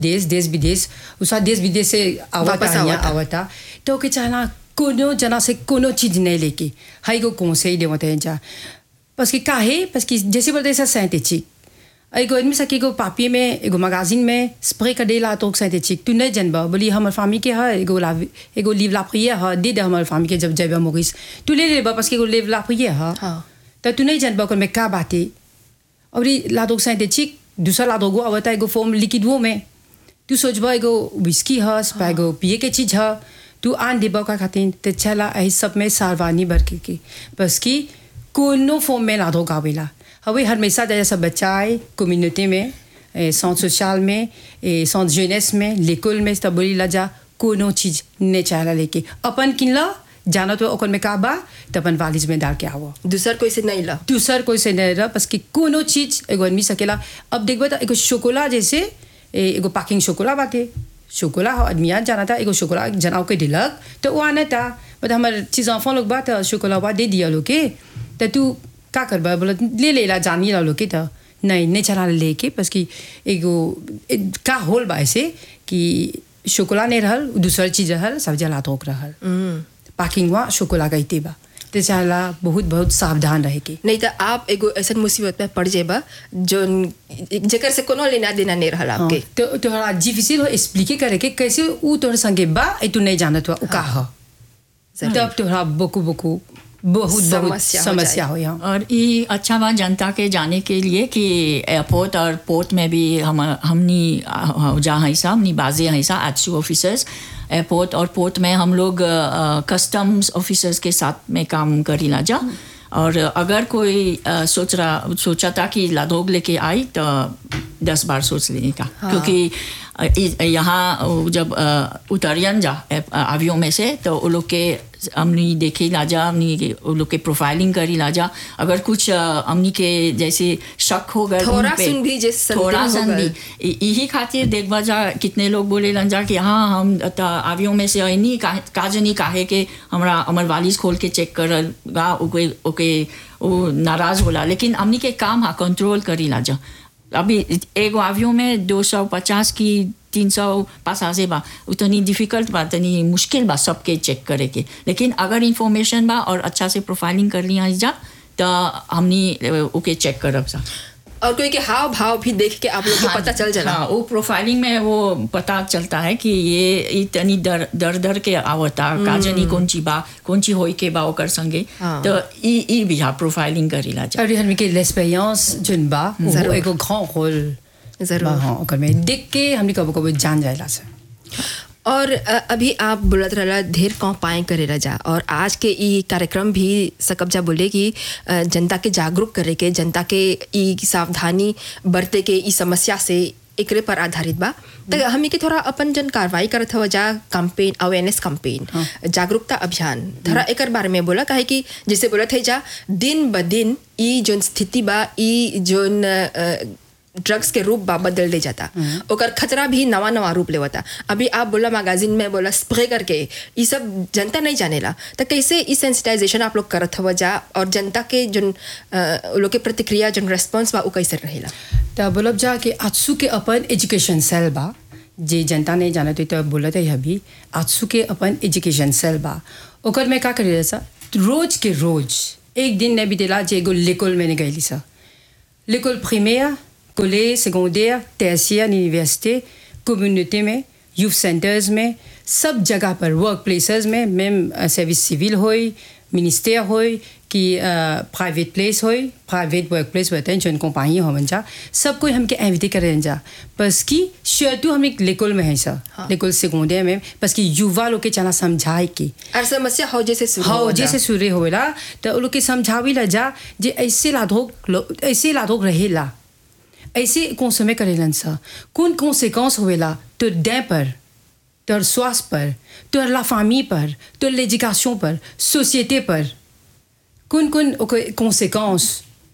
देश देश विदेश उसका देश विदेश से आवता वापस यहाँ आवता। आवता तो ओके चाहना कोनो जना से कोनो चीज नहीं लेके हाई को कौन से ही देवते हैं जा बस कि काहे बस कि जैसे बोलते हैं सिंथेटिक एगो आदमी सके एगो पापी में एगो मैगजीन में स्प्रे कर देला तो सिंथेटिक तू नहीं जानबा बोली हमर फामी के है एगो ला एगो लीव ला प्रिय है दे दे हमर फामी के जब जाबा मोगिस तू ले लेबा बस कि एगो लीव ला प्रिय है हाँ। तो तू नहीं जानबा ओकर में का बाते और ये लादोग सिंथेटिक दूसरा लादोगो आवता एगो फॉर्म लिक्विडो में तू सोचबा एगो विस्की है स्पा एगो पिए के चीज है तू आन देबा का खातिर तो चला ऐ सब में सारवानी भर के के बस कि कोनो फॉर्म में लादो गावेला हवे हमेशा जैसा बच्चा आए कम्युनिटी में सेंट सोशल में सेंट जेनेस में लेकुल में तब बोली ला जा कोनो चीज नहीं चाहला लेके अपन किनला जाना तो ओकर में का बा तो अपन वालिज में डाल के आवो दूसर कोई से नहीं ला दूसर कोई से नहीं रहा बस कि कोनो चीज एगो आदमी सकेला अब देखबे तो एगो शोकोला जैसे ए, एगो पैकिंग शोकोला बाटे शोकोला हो आदमी आज जाना था एगो शोकोला जनाव के दिलक तो वो आना था बट हमारे चीज enfant लोग बात शोकोला बा दे दिया लोग के तो तू का करबा बोला ले ले ला जानी ला लोग के तो नहीं नहीं चला लेके बस कि एगो ए, का होल बा ऐसे कि शोकोला नहीं रहल दूसर चीज रहल सब जला तोक रहल पैकिंग हुआ शोकोला गई बा तो चाहला बहुत बहुत सावधान रहे के नहीं तो आप एगो ऐसा मुसीबत में पड़ जेबा जो जेकर से कोनो लेना देना नहीं रहल आपके तो तोहरा डिफिसिल हो एक्सप्लिके करे के कैसे ऊ तोहर संगे बा ए तू नहीं जानत हुआ ऊ का ह तब तोहरा बोकू बोकू बहुत बहुत समस्या हो समस्या हो यहाँ और ये अच्छा बात जनता के जाने के लिए कि एयरपोर्ट और पोर्ट में भी हम हमनी अ, जहाँ है सा हमनी बाजे हैं सा एच ऑफिसर्स एयरपोर्ट और पोर्ट में हम लोग कस्टम्स ऑफिसर्स के साथ में काम करीला जा और अगर कोई अ, सोच रहा सोचा था कि लादोग लेके आई तो दस बार सोच लेने का क्योंकि अ, इ- यहाँ वो जब अ, उतरियन जा आवियों में से तो वो लोग के हमनी देखी लाजा हमनी के- वो लोग के प्रोफाइलिंग करी लाजा अगर कुछ अ, हमनी के जैसे शक हो गए थोड़ा उन पे, सुन भी जे संदेह थोड़ा हो सुन गए। भी इ- यही खातिर देखबा जा कितने लोग बोले लन जा कि हाँ हम त आवियों में से नहीं काजनी काहे के हमरा हमर वालिस खोल के चेक करगा ओके ओके वो नाराज होला लेकिन हमनी के काम हा कंट्रोल करी लाजा अभी एगो आवियों में दो सौ पचास की तीन सौ पासासे बा उतनी डिफिकल्ट बा तनी मुश्किल बा सबके चेक करे के लेकिन अगर इंफॉर्मेशन बा और अच्छा से प्रोफाइलिंग कर लिया जा तो हमनी अ, ओके चेक करब सा और कोई के हाव भाव भी देख के आप लोग को पता चल जाला हाँ वो प्रोफाइलिंग में वो पता चलता है कि ये इतनी दर दर दर के आवता काजनी कौन ची बा कौन ची होई के बा ओकर संगे हाँ। तो ई ई भी हाँ प्रोफाइलिंग करीला जा और हमने के l'expérience जोन बा वो जरूर। एगो grand rôle जरूर। बा हाँ ओकर में देख के हमने कबो कबो जान जाएला से और अ, अभी आप बोलत रहला ढेर कौ पाए करेला जा और आज के ई कार्यक्रम भी सकब्जा बोले कि अ, जनता के जागरूक करे के जनता के ई सावधानी बरते के ई समस्या से एकरे पर आधारित बा तो हमी के थोड़ा अपन जन कार्रवाई करत हवा जा कैंपेन अवेयरनेस कैंपेन जागरूकता अभियान थोड़ा एकर बारे में बोला काहे कि जैसे बोलत है जा दिन ब दिन ई जोन स्थिति बा ई जोन अ, ड्रग्स के रूप बा बदल दे जाता ओकर खतरा भी नवा नवा रूप लेवता अभी आप बोला मैगजीन में बोला स्प्रे करके ये सब जनता नहीं जानेला तो कैसे ई सेंसिटाइजेशन आप लोग करत हवा जा और जनता के जोन अ, लोग के प्रतिक्रिया जोन रेस्पॉन्स बा वो कैसे रहेला तो बोलब जा कि आजसू के अपन एजुकेशन सेल बा जे जनता नहीं जानत हुई तो बोलत है अभी आजसू के अपन एजुकेशन सेल बा ओकर में का करेला सा रोज के रोज एक दिन नहीं बीतेला जे एगो लेकोल में नहीं गईली सा l'école primaire, collège, secondaire, tertiaire, université, communauté में youth centers में सब जगह पर वर्क प्लेसेस में मैम सर्विस सिविल होई मिनिस्टर होई कि प्राइवेट प्लेस होई प्राइवेट वर्क प्लेस होते हैं जो कंपनी हो जा सब कोई हमके इन्विटे करें जा बस कि शर्तु हम एक लेकोल में है सर हाँ। लेकोल सेकेंडरी में बस कि युवा लोग के चला समझाए के और समस्या हो जैसे शुरू हाँ हो जा। जैसे सूर्य होवेला तो लोग के समझावी ला जा जे ऐसे लाधोक लो- ऐसे लाधोक रहेला ऐसे कंसोमे करेलन सा कौन कॉन्सिक्वेंस होवेला तो डे पर तोर स्वास्थ्य पर तोर ला फामी पर तोर l'éducation पर सोसाइटी पर कौन कौन कॉन्सिक्वेंस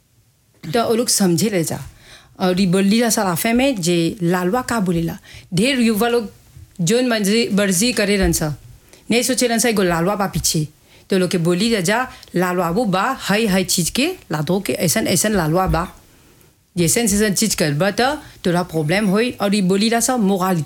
तो वो लोग समझे ले जा और ये बोली ला सारा फे में जे लालवा का बोलेला ढेर युवा लोग जोन मर्जी मर्जी करे रन सा नहीं सोचे रन सा एगो लालवा बा पीछे तो लोग के बोली जा जा लालवा वो बा हई हई चीज के लादो के ऐसन ऐसन लालवा बा जैसन जैसन चीज करबा त तोरा प्रॉब्लम होई और ई बोली ला सब मोरालिटी